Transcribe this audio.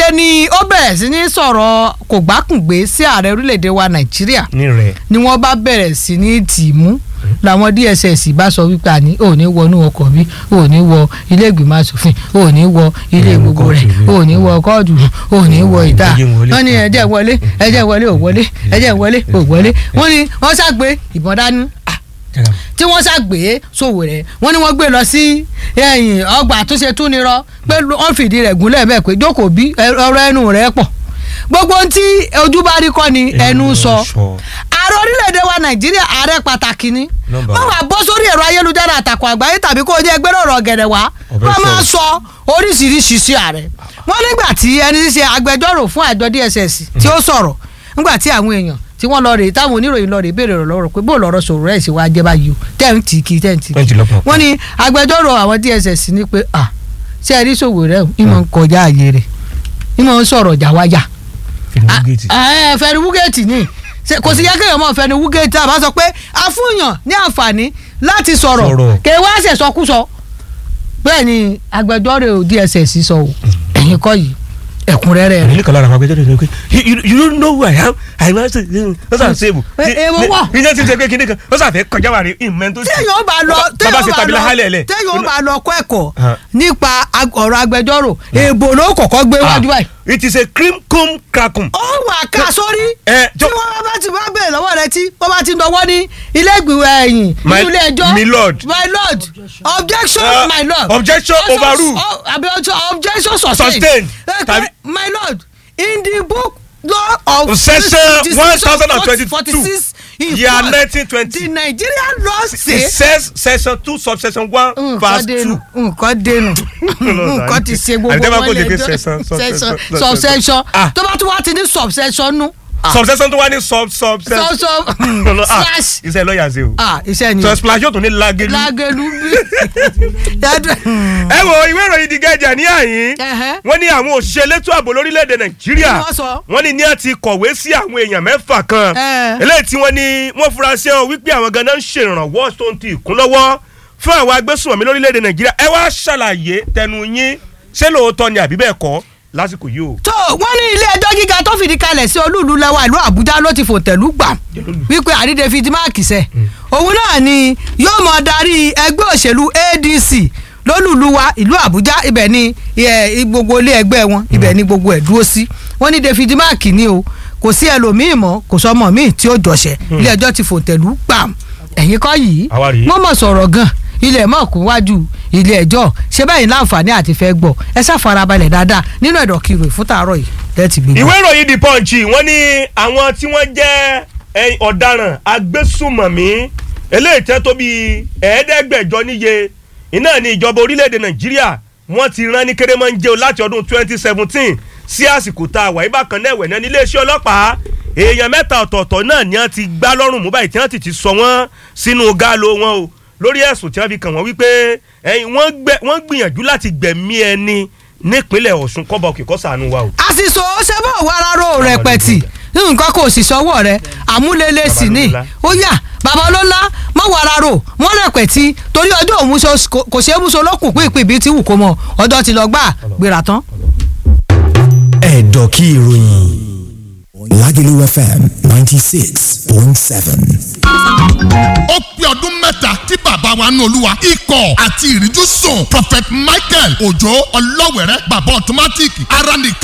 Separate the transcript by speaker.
Speaker 1: ni ó bẹ̀rẹ̀ sí ní sọ̀rọ̀ kò gbákùngbé sí ààrẹ orílẹ̀-èdè wa nàìjíríà
Speaker 2: ní rẹ̀
Speaker 1: ni wọ́n bá bẹ̀rẹ̀ sí ní tì í mú làwọn dss bá sọ wípé àní ò ní wọnú ọkọ̀ bí ò ní wọ ilé ìgbìmọ̀ asòfin ò ní wọ ilé
Speaker 2: Ẹ̀rù
Speaker 1: gbogbo rẹ̀
Speaker 2: kóòtù
Speaker 1: ò ní wọ kóòtù ò ní wọ ìta
Speaker 2: Ẹ̀jẹ̀ ń wọlé.
Speaker 1: wọ́n ní ẹ̀jẹ̀ wọlé ẹ̀jẹ̀ wọlé ò wọlé ẹ̀jẹ̀ wọlé ò wọlé wọ́n ní wọ́n ṣàgbé ìbọn dání tí wọ́n ṣàgbé Sowore wọ́n ní wọ́n gbé lọ sí ẹ̀yìn ọgbà àtúnṣe túnirọ pé wọ́n fìdí rẹ̀ gúnlẹ̀ bẹ́ẹ̀ pé jókòó bí ọ̀rọ̀ ẹnu rẹ̀ pọ̀ gbogbo ohun tí ojú bá rí kọ́ ni ẹnu sọ ààrẹ orílẹ̀-èdè wa nàìjíríà ààrẹ pàtàkì ni
Speaker 2: Number
Speaker 1: wọ́n
Speaker 2: one.
Speaker 1: wá bọ́ sórí ẹ̀rọ ayélujára àtàkùn àgbáyé tàbí kó o jẹ́ ẹgbẹ́ ọ̀rọ̀ gẹ̀rẹ̀ wá
Speaker 2: Ọ̀bẹ
Speaker 1: wọ́n máa
Speaker 2: sọ̀rọ̀.
Speaker 1: sọ oríṣiríṣi sí ààrẹ wọ́n nígbà tí ẹni tí ṣe agbẹjọ́rò fún àjọ DSS tí ó sọ̀rọ̀ nígbà tí àwọn èèyàn tí wọ́n lọ rè táwọn oníròyìn lọ rè béèrè ọ̀rọ̀ lọ́rọ̀ pé bó lọ́rọ̀ sọ̀rọ̀ ẹ̀ sì wá jẹ́ báyìí o tẹ́ǹtì kì í tẹ́ǹtì
Speaker 2: Tẹ́ǹtì lọ́pọ̀.
Speaker 1: wọ́n ní agbẹjọ́rò àwọn DSS ní pé à ṣé ẹ rí Sowore ẹ̀ ìmọ̀ ń kọjá àyè rẹ̀ ìmọ̀ ń sọ̀rọ̀ jàwájà
Speaker 2: fìdíwúgẹ́tì
Speaker 1: ẹ fẹni wúgẹ́ẹ̀tì ni Ṣé kò sí yẹ kéèyàn mọ̀ fẹni wúgẹ́ẹ̀tì àbá sọ pé àfúnyàn ní àǹfààní láti sọ̀rọ̀
Speaker 2: Sọ̀rọ̀.
Speaker 1: kè wá ṣe sọkúsọ bẹ́ẹ̀ ni agbẹjọ́rò DSS sọ o ẹ̀yin kọ́ yìí ẹ̀kúnrẹ́rẹ́ rẹ̀
Speaker 2: ní kan lára àwọn agbẹjọ́rò ní pé you you- you don't know who I am I must say ó sàn sèbù.
Speaker 1: Ẹ- èèwọ̀ wà.
Speaker 2: ìyẹn ti ṣe pé kíní kan ó sàn fẹ́ kọjá wà ní ìmọ̀ tó
Speaker 1: téèyàn ó bá lọ
Speaker 2: bàbá
Speaker 1: téèyàn
Speaker 2: ṣe
Speaker 1: ó
Speaker 2: tàbí
Speaker 1: bá
Speaker 2: láhálẹ̀
Speaker 1: lọ
Speaker 2: lẹ̀.
Speaker 1: téèyàn ó bá lọ kọ́ ẹ̀kọ́
Speaker 2: Ah.
Speaker 1: nípa ag- ọ̀rọ̀ agbẹjọ́rò èèbò ló kọ́kọ́ gbé wájú báyìí
Speaker 2: it is a cream cum crackum.
Speaker 1: ó wà ká sórí
Speaker 2: ẹ,
Speaker 1: tí
Speaker 2: jọ-
Speaker 1: wọ́n bá ti bá bẹ̀rẹ̀ lọ́wọ́ rẹ tí wọ́n bá ti dọwọ́ ní ilé ìgbìmọ̀ ẹ̀yìn
Speaker 2: My-
Speaker 1: nínú ilé ẹjọ́
Speaker 2: my lord.
Speaker 1: my lord objection
Speaker 2: Uh,
Speaker 1: my lord
Speaker 2: objection
Speaker 1: Also-
Speaker 2: overruled.
Speaker 1: oh, àbí ọjọ́ objection sustained
Speaker 2: Sustained.
Speaker 1: Eh,
Speaker 2: Tàbí-
Speaker 1: my lord in the book law of
Speaker 2: Section 1022,
Speaker 1: 46
Speaker 2: year
Speaker 1: the
Speaker 2: 1920.
Speaker 1: Nigerian law
Speaker 2: it
Speaker 1: say
Speaker 2: says section two subsection one
Speaker 1: nǹkan
Speaker 2: verse
Speaker 1: dénú
Speaker 2: two.
Speaker 1: nǹkan dénú nǹkan ti ṣe gbogbo
Speaker 2: Àbí tẹ́ bá
Speaker 1: wọn
Speaker 2: kó lè gbé
Speaker 1: lẹ́jọ́
Speaker 2: section,
Speaker 1: section
Speaker 2: subsection,
Speaker 1: subsection
Speaker 2: Ah.
Speaker 1: tó bá tún wá ti ní subsection nú. Ah.
Speaker 2: subsection tó wá ní sub sub
Speaker 1: sub sub
Speaker 2: Ah,
Speaker 1: slash
Speaker 2: iṣẹ́ lọ́ọ̀yà ṣe o.
Speaker 1: ah iṣẹ́ ni
Speaker 2: so splash yóò tún ní lagelu.
Speaker 1: lágẹ̀lú bí. Yàtọ̀-
Speaker 2: ẹ wo ìwé ìròyìn The Guardian ní àyín
Speaker 1: Ẹ̀hẹ́.
Speaker 2: wọ́n ní àwọn òṣìṣẹ́ elétò ààbò lórílẹ̀‐èdè nàìjíríà
Speaker 1: Kí wọ́n sọ?
Speaker 2: wọ́n ní ní ẹ ti kọ̀wé sí àwọn èèyàn mẹ́fà kan
Speaker 1: Ẹ̀.
Speaker 2: eléyìí tí wọ́n ní wọ́n fura sí ọ wípé àwọn ganan ń ṣèrànwọ́ tó ń ti ìkúnlọ́wọ́ fún àwọn agbésùnmọ̀mí lórílẹ̀‐èdè nàìjíríà ẹ wá ṣàlàyé tẹnu yín ṣé lóòótọ́ ni àbí bẹ́ẹ̀ kọ́ lásìkò yìí o.
Speaker 1: tó wọ́n ní ilé ẹjọ́ gíga tó fìdí kalẹ̀ sí olúùlú lẹ́wà ìlú àbújá ló ti fòtẹ̀lú gbà wípé àrídé fi di máàkì sẹ́ òun náà ni yóò mọ̀ darí ẹgbẹ́ òṣèlú adc lólùlú wa ìlú àbújá ibẹ̀ ni ẹ, gbogbo ilé ẹgbẹ́ wọn ibẹ̀ ni gbogbo ẹ̀ dúró sí wọ́n ní david mark ni o kò sí ẹlòmíì mọ́ kò sọmọ míì tí ó jọ̀ṣẹ̀ ilé ẹjọ́ ti fòtẹ̀lú gbà ẹ̀yìn kọ́ yìí
Speaker 2: Àwa rèé.
Speaker 1: wọ́n mọ̀ sọ̀rọ̀ gan ilé mọ̀ kún wájú ilé ẹjọ́ ṣé báyìí láǹfààní àti fẹ́ gbọ́ ẹ ṣàfarabalẹ̀ dáadáa nínú ẹ̀dọ̀ kiri fún tàárọ̀ yìí lẹ́ẹ̀tì gbé
Speaker 2: ìwé ìròyìn The Punch wọ́n ní àwọn tí wọ́n jẹ́ ẹ̀yìn ọ̀daràn agbésùmọ̀mí eléyìí tẹ́ tó bíi ẹ̀ẹ́dẹ́gbẹ̀jọ níye iná ní ìjọba orílẹ̀-èdè nàìjíríà wọ́n ti rán ní kérémọ́njẹ́ o láti ọdún 2017 sí àsìkò tá a wà yìí bákan náà ẹ̀wẹ̀ náà nílé iṣẹ́ ọlọ́pàá èèyàn mẹ́ta ọ̀tọ̀ọ̀tọ̀ náà ni wọ́n ti gbá lọ́rùn mú báyìí tí wọ́n ti ti sọ wọ́n sínú gáàló wọn o lórí ẹ̀sùn tí wọ́n fi kàn wọ́n wípé ẹ̀yìn wọ́n gbẹ- wọ́n gbìyànjú láti gbẹ̀mí ẹni nípínlẹ̀ ọ̀ṣun kọ́bọ̀ òkè kọ́sàánú wa o.
Speaker 1: àṣìṣò ṣe bá wà rárá rẹpẹtì nǹkan kò sì sọwọ́ rẹ àmúlélẹ̀ sì ni
Speaker 2: Baba
Speaker 1: ó yà bàbá ọlọ́lá mọ̀ wà rárá mọ̀ rẹpẹtì torí ọjọ́ òun ṣo- kò- kò ṣeé mú so lókùn pínpín bíi ti wù kó mọ ọjọ́ ti lọ gbà gbéra tán.
Speaker 3: ẹ̀dọ̀ kí ìròyìn Lagelu FM ninety six point seven.
Speaker 4: ó pé ọdún mẹ́ta tí bàbá wa nù olúwa ikọ̀ àti ìríjú sùn prophet michael òjò ọlọ́wẹ̀rẹ́ bàbá automatic ara nìkan.